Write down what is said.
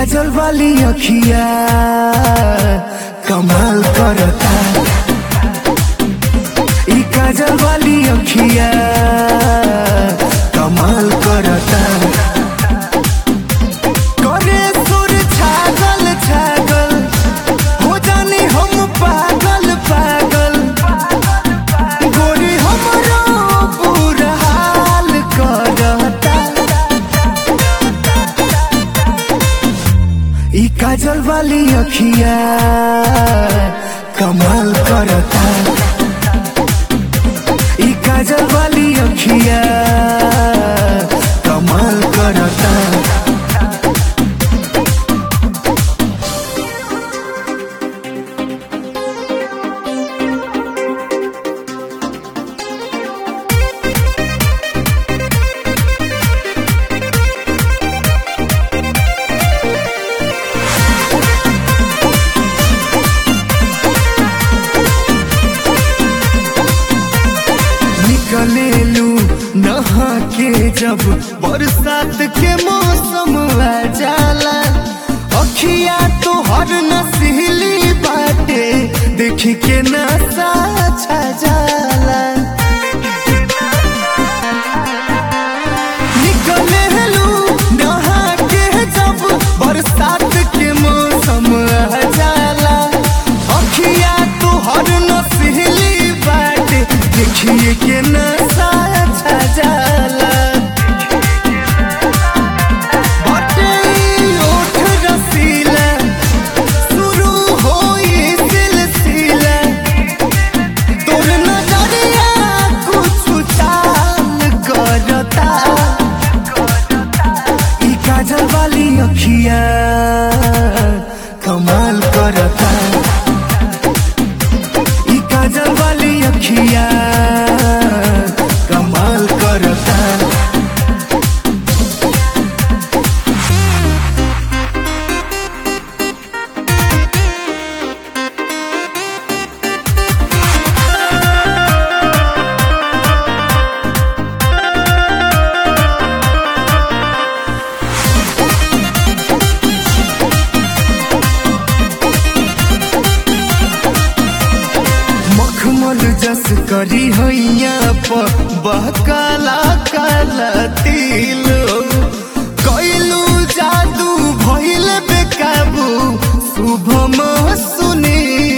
काजल वाली अखिया कमाल करता ई काजल वाली अखिया कमाल करता करे सुर छागल छागल हो जानी हम पागल पागल गोरी हमरो बुरा हाल करता ई काजल वाली अखिया कमाल करता ई काजल वाली अखिया कमाल करता निकलेलू नहा के जब बरसात के मौसम आ जाला अखिया तो हर नसीली बाटे देख के नशा छा जाला निकलेलू नहा के जब बरसात के मौसम आ जाला अखिया तो हर नसीली बाटे देखिए के नशा छा जाला बाटे ई ओठ रसीला शुरू होई सिलसिला तोर नजरिया कुछ चाल करता ई काजल वाली अखिया कमाल करता ई काजल वाली अखिया कमाल करता मखमल जस करी हैया पर बहकाला काला तिल कैलू जादू भइल बेकाबू शुभम सुनील